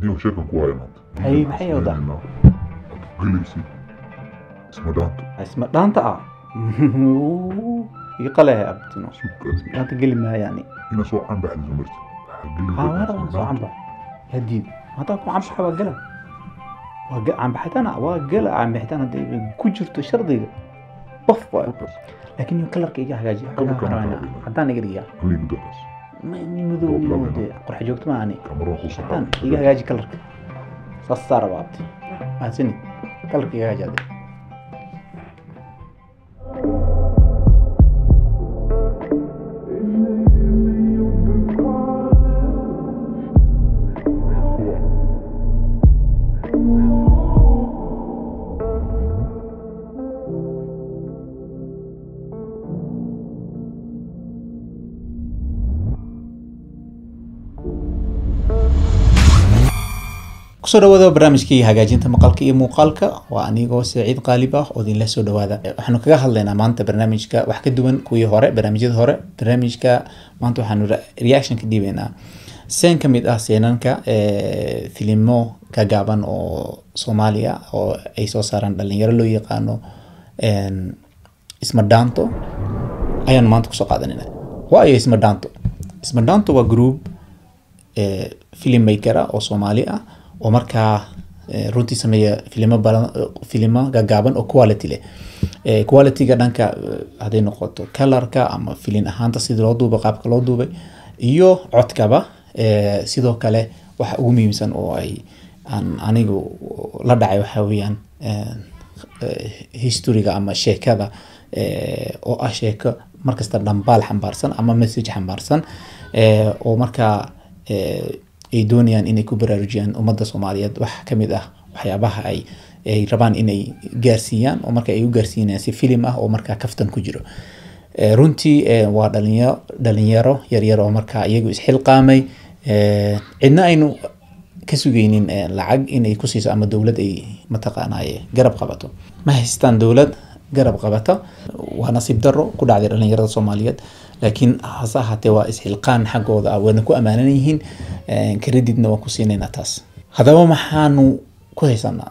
niyo sheekan ku haya maanta Hay, maxay wadaa? galaysi isma dhaanta isma dhaanta ah iga qalehe abtino suukaasi dhaanta geli maayo yani ina soo canbaxdiso marti haa waara waan soo canbax yaa diid haddaan ku canbaxa waa gala waa ga- canbaxitaan waa gala canbaxitaan hadday ku jirto shardiga bof waayo laakiin iyo kalarka iga hagaajiya Kalarka Waxaan ma rabaa taabin. haddaan iga dhigaa halii mudadaas ma ni madow Oo, ni laba de qorxa joogto ma ani kamaraan ku haddaan saxaa iga hagaaji kalarka saas saa rabaa abti mahadsanid kalarka iga hagaaji hadde kusoo dhawaada barnaamijkii hagaajinta maqalka iyo muuqaalka waa anigoo saciid qaalib ah oo idinla soo dhawaada waxaanu kaga hadlaynaa maanta barnaamijka wax ka duwan kuwii hore barnaamijyada hore barnaamijka maanta waxaanu re- reaction ka dhiibaynaa seen ka mid ah seenanka eh, filimo ka gaaban oo soomaaliya oo ay soo saaraan dhalinyaro loo yaqaano en, isma dhaanto ayaanu maanta kusoo qaadanayna waayo isma dhaanto isma dhaanto waa group eh, filmmaker ah oo soomaali ah oo markaa eh, runtii sameeya filimo badan filimo gagaaban oo quality leh Eh, qualityga dhanka eh, hadday noqoto colorka ama filin ahaanta sidii loo duubay qaabka loo duubay iyo codkaba eh, sidoo kale waxa ugu muhiimsan oo ay aan anigu la dhacay waxa weeyaan eh, eh, historyga ama sheekada eh, oo ah sheeko markasta dhambaal xambaarsan ama message xambaarsan eh, oo markaa eh, ay doonayaan inay ku baraarujiyaan ummadda soomaaliyeed wax ka mid ah waxyaabaha ay ay rabaan inay gaarsiiyaan oo marka ay u gaarsiinayaan si filim ah oo markaa kaftan ku jiro Eh, runtii eh, waa dhalinyaro dhalinyaro yaryar oo markaa iyagu isxilqaamay eh, cidna aynu ka sugaynin eh, lacag inay ku siiso ama dowlad ay mataqaanaaye garab qabato ma haystaan dowlad garab qabata waa nasiib daro ku dhacday dhalinyarada soomaaliyeed laakiin hase ahaatee waa isxilqaan xaggooda ah wayna ku ammaanan yihiin eh, creditna waan ku siinaynaa taas haddaba maxaanu ku haysanaa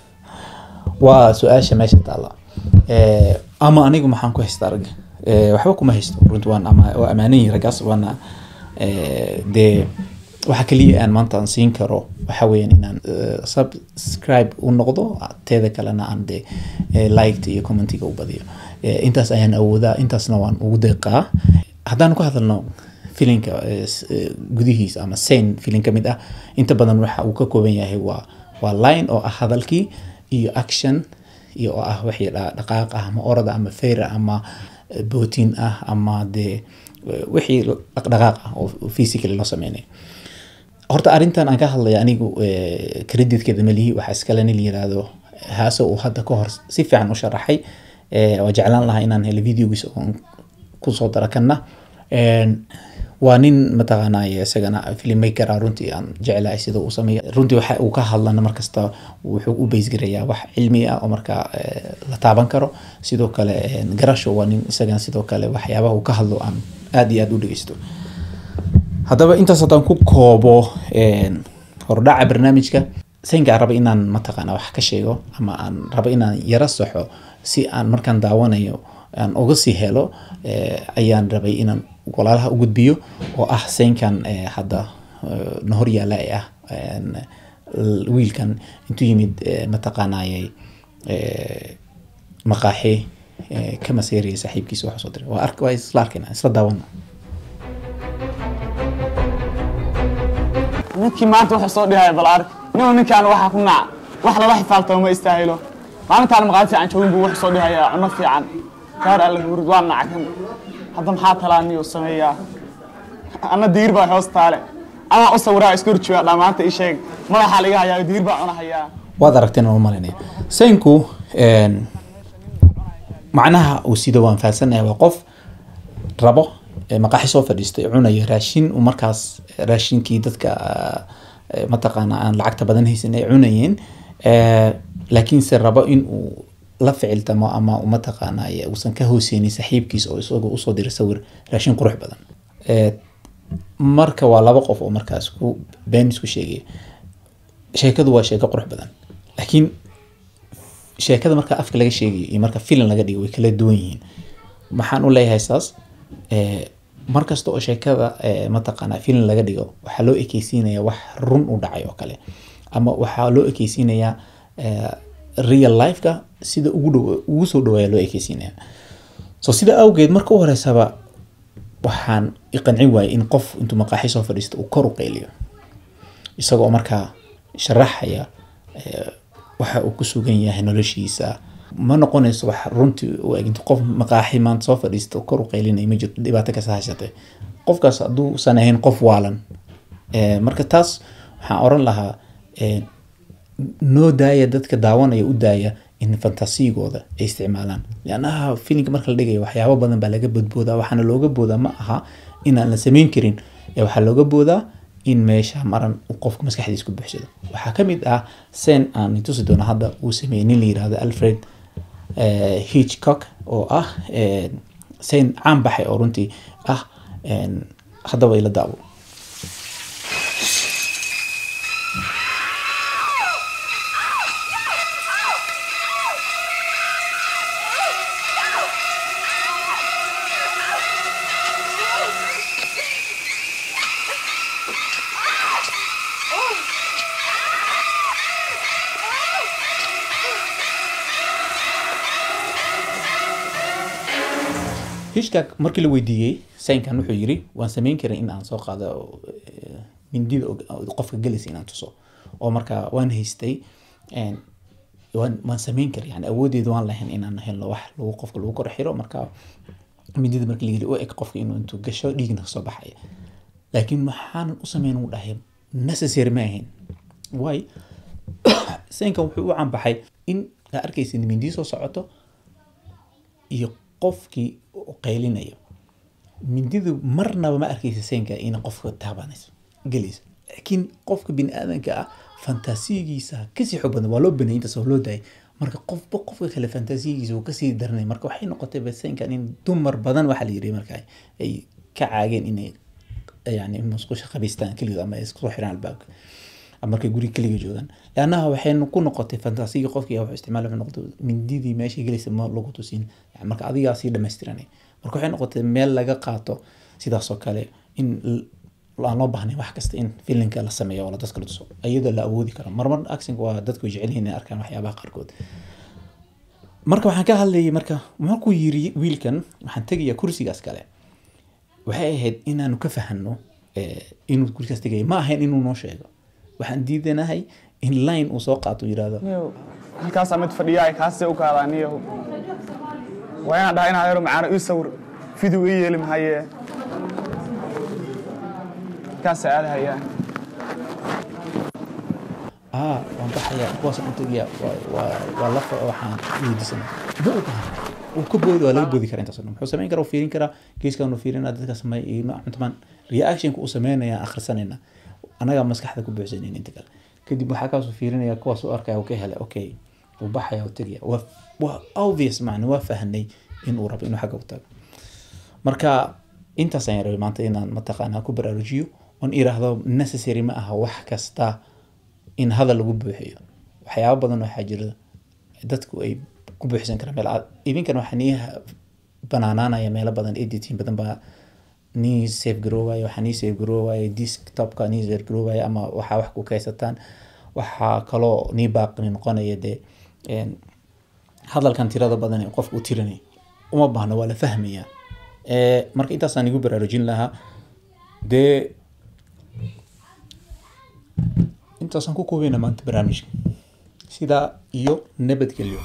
waa su-aasha meesha taalla Eh, ama anigu maxaan ku haystaa ragga Eh, waxba kuma haysto runti waan ama waa ammaanan yihin raggaas waana eh, dee waxa kaliya aan maanta aan siin karo waxa weeyaan inaan eh, subscribe u noqdo teeda kalena aan de eh, liked iyo commentiga u badiyo Eh, intaas ayaan awoodaa intaasna waan ugu deeqaa haddaan ku hadalno filinka eh, s- eh, gudihiisa ama sane filin ka mid ah inta badan waxa uu ka kooban yahay waa waa line oo ah hadalkii iyo action iyo oo ah wixii dha- dhaqaaq ah ama orada ama feyra ama eh, bootin ah ama dee eh, wixii dhaqdhaqaaq ah oo physically loo sameynay horta arrintan aan ka hadlaya anigu eh, creditkeeda malihi waxaa iskale nin la yiraahdo haaso uu hadda ka hor si fiican u sharaxay eh, oo jeclaan lahaa inaan helo videogiisa oon kusoo dara kana En, waa nin mataqaanaaye isagana filmmaker ah runtii aan jeclahay sida uu sameeya runtii waxa uu ka hadlana markasta wuxuu u baysgarayaa wax cilmi ah oo markaa eh, la taaban karo sidoo kale en, garasho waa nin isagana sidoo kale waxyaabaha uu ka hadlo aan aad iyo aad u dhegeysto haddaba intaas haddaan ku koobo en, hordhaca barnaamijka saynka aan raba inaan mataqaana wax ka sheego ama aan raba inaan yara saxo si aan markaan daawanayo aan uga sii helo eh, ayaan rabay inaan walaalaha u gudbiyo oo ah saynkan eh, hadda eh, na hor yaala ee ah en, l- wiilkan intuu yimid eh, mataqaanayay eh, maqaaxi eh, ka maseeraya saaxiibkiisa waxaa soo diray waa ark waa isla arkayna isla daawana ninkii maanta wuxuu soo dhihaya bal ark inuu ninkaan waxaa ku nac wax lala xifaaltamo ma istaahilo maalintaan maqaadi fiican joogin buu wuxuu soo dhihayaa cunno fiican gaar alla guurid waa nackan hadda maxaa talaaniyo sameeyaa anna diir baa hoos taale amaa u sawiraa isku horjooga dhammaanta ii sheeg madaxaa laga hayaa diir baa cunahayaa waad aragteen aan u malaynaya saynku en, macnaha uu sido waan fahansanahay waa qof rabo eh, maqaaxi soo fadhiistay cunaya raashin uu markaas raashinkii dadka eh, mataqaana aan lacagta badan haysan ay cunayeen eh, laakiinse rabo in uu la ficiltamo ama uu mataqaanay uusan ka hooseynin saaxiibkiis oo isagoo usoo diray sawir raashin qurux badan Eh, marka waa laba qof oo markaas ku been isku sheegaya sheekadu waa sheeko qurux badan laakiin sheekada marka afka laga sheegayo iyo marka filim laga dhigo way kala duwan yihiin maxaan u leeyahay saas eh, mar kasta oo sheekada eh, mataqaanaa filim laga dhigo waxaa loo ekeysiinayaa wax run u dhacay oo kale ama waxaa loo ekeysiinayaa eh, real lifeka sida ugu dhow ugu soo dhawaaya loo ekeysiinaya so sida awgeed marka u horeysaba waxaan iqancin waayay in qof intuu maqaaxi soo fadhiisto uu kor u qeyliyo isagoo markaa sharaxaya eh, waxa uu ku sugan yahay noloshiisa ma noqonayso wax runtii u eg inta qof maqaaxi maanta soo fadhiisto kor u qeylinaya ma jirto dhibaato kasta haysatay qofkaas hadduusan ahayn qof waalan Eh, marka taas waxaan oran lahaa eh, noo daaya dadka daawanaya u daaya in fantasigooda ay isticmaalaan liannaha filimka marka la dhigayo waxyaabo badan baa laga bodboodaa waxaana looga boodaa ma aha inaan la samayn karin ee waxaa looga boodaa in meesha maran uu qofka maskaxdiisa ku buuxsado waxaa ka mid ah sen aan tusi doono hadda uu sameeyey nin la yirahdo alfred eh, hitchcock oo ah eh, sen caan baxay oo runtii ah eh, haddaba ila daabo hitchcock markii la weydiiyey saynkan wuxuu yiri waan samayn karin in aan soo qaado eh, mindida oo- oo qofka gelaysa inaan tuso oo marka waan haystay een, waan waan samayn kara yani awoodeeda waan lahayn inaan helno wax lagu qofka lagu kor xiro marka mindida marka layiri u eg qofka inuu intuu gasho dhiigna kasoo baxaya laakiin maxaanan u sameyn uu dhahay necessary ma ahayn waay saynkan wuxuu u canbaxay in aa arkaysa mindii soo socoto iyo qofkii u qaylinayo mindidu marnaba ma arkaysa seenka in qofka taabanayso gelayso laakiin qofka bini aadanka ah fantasiyigiisa kasii xoog badan waa loo banayay intaas oo loo daayay marka qofba qofka kale fantasiyigiisa uu kasii daranay marka waxay noqotay baseenkan in dumar badan waxaa la yiri marka ay ka caageen inay yani musqusha qabaystaan keligood ama ay isku soo xiraan albaabka ama markay guri keliga joogaan leannaha waxay ku noqotay fantasiga qofkii wuxuu isticmaal wuxuu noqday mindidii meeshay gelaysa ma lagu tusin yani marka adigaa sii dhamaystiranay marka waxay noqotay meel laga qaato sidaas oo kale in l- aan loo baahnayn wax kasta in filinka la sameeyo oo la dadka la tuso iyadoo la awoodi karo marmar actionka waa dadku way jecel yihiin inay arkaan waxyaabaha qaarkood marka waxaan ka hadlayay marka markuu yiri wiilkan waxaan tegayaa kursigaas kale waxay ahayd inaanu ka fahanno eh, inuu kursigaas tegaya ma ahayn inuu noo sheego waxaan diidanahay in line uu soo qaato uu yirahdo niyow halkaasaa mid fadhiyaay kaasee u kaadaa niyahow waa inaan dhahay inaa yaro macaano ii sawir video ii yeeli mahaye halkaasaa aadahayaa ah waan baxaya kuwaasaan u tegaya waa- waa waa lafa waxaan weydiisana ma ogaha uu ka boodi waa laga boodi karaa intaas oo dhan muxuu samayn karaa uu fiirin karaa geeskan uu fiirinaa dadka sameey iyo cuntamaan reactionka uu sameynaya akhrisanayna anagaa maskaxda ku buuxsanayn inta kale kadib waxaa kaasuu fiirinaya kuwaas u arkaya uu ka helay okay uu baxaya uu tegaya waa waa obvious macna waa fahnay in uu rabo inuu xagga u tago marka intaas ayaan rabay maanta inaan mataqaanaa ku baraarujiyo oon iraahdo necessary ma aha wax kasta in hadal lagu buuxiyo waxyaabo badan waxaa jira dadku ay ku buuxsan karaan meel cad idinkan waxaa nii banaanaanaya meelo badan editing badan baa nii save garoowaya waxaa nii save garoowaya desktopka nii save garoowaya ama waxaa wax ku kaysataan waxaa kaloo nii baaqi noqonaya dee een, hadalkan tirada badan ee qofka u tirinay uma baahna waa la fahmayaa Eh, marka intaasaan igu baraarujin lahaa dee intaasaan ku koobeyna maanta barnaamijka sidaa iyo nabadgelyo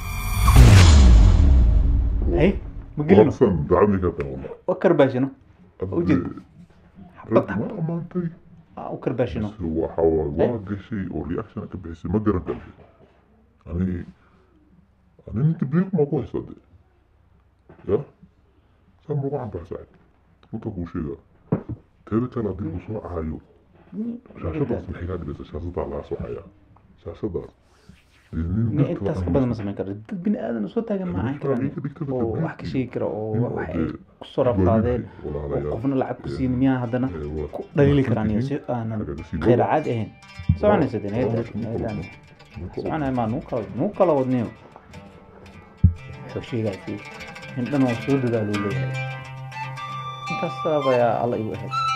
hay ma gelino waqsan dacadii ka tan wallah wa karbaashino Ujeed. rag ma amaantay u karbaashino waxa waay waa gashay oo reaction ka bixisay ma garan kartay ani ani ninka biiq ma ku haysta de ya saa ma ugu cambax saaxib runta kuu sheegaa teeda kale haddii uu soo cahayo shaashadaas maxay kaa dhigaysa shaashadaa laga soo hayaa shaashadaas nin Ni dadka intaas aan ka badan ma samayn karo dad bini aadan soo taagan ma ahan karaan Iga dhigtaba oo dad wax ka sheegi kara oo nin wax oo ay dee kusoo rafaadeen oo walaalayaal, qofna lacag ku ee, siin miyaa haddana ee, waa- ku dhaliili waa karaan iyo si tihiin, aanan hagaga sii khayr wada. caadi ahayn soconaysa de Waa- niyadda waa- niyaddan waa- soconaya maa nuu kala nuu kala wadniyo wuxuu sheegaasi in dhan waa soo dadaaluu leeyahay intaas ayaa alla igu ahayd